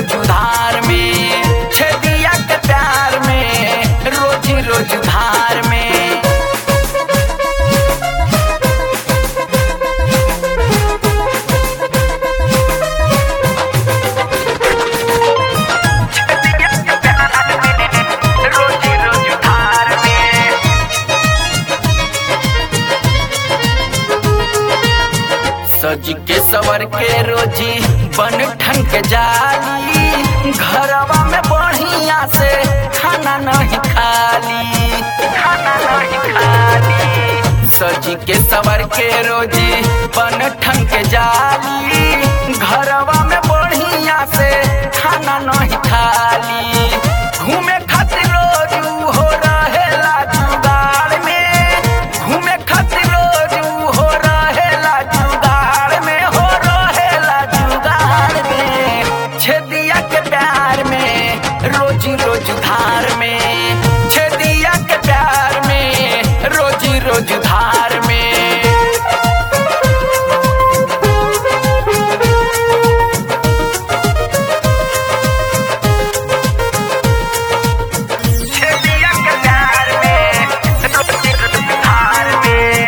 रोज उधार में छेदिया के प्यार में रोजी रोज उधार में छेदिया के प्यार में रोजी रोज उधार में सज के सवर के रोजी बन ठन के जाली घरवा में बढ़िया से खाना नहीं खाली खाना नहीं खाली सज के सवर के रोजी बन ठन के जाली घरवा में बढ़िया से खाना नहीं खाली घूमे खातिर रोज ऊ हो रहेला जुगाड़ में घूमे खातिर रोज ऊ हो रहेला जुगाड़ में हो रहेला जुगाड़ में छेदिया के प्यार में रोजी रोज धार में छेदिया के प्यार में रोजी रोज धार में छेदिया के प्यार में रोजी रोज धार में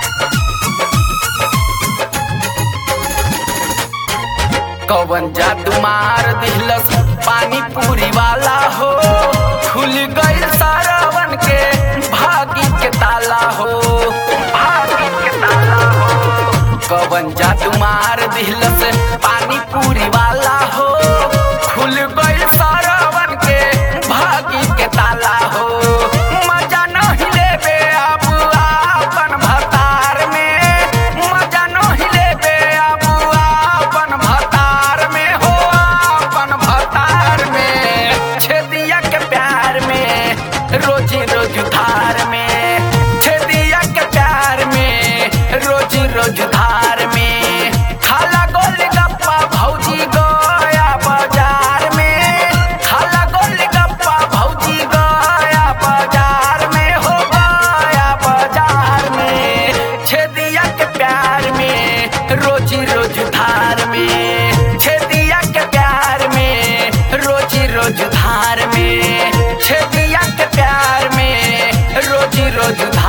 कवन जादू मार दिलस पानी पूरी वाला हो खुल गई सारावन के भागी के ताला हो भागी के ताला हो कवन जादू मार दिलस पानी पूरी वाला हो खुल गई सारावन के भागी के ताला हो मजा नहीं लेबे अब आपन भतार में मजा नहीं लेबे अब आपन भतार में हो आपन भतार में छेदिया के प्यार में रोजी रोज धार में छेदिया के प्यार में रोजी रोज धार में खाला गोल गप्पा भौजी गया बाजार में खाला गोल गप्पा भौजी गया बाजार में हो गया बाजार में छेदिया के प्यार में रोजी रोज धार में छेदिया के प्यार में रोजी रोज धार में छेदिया के प्यार में रोजी रोज धार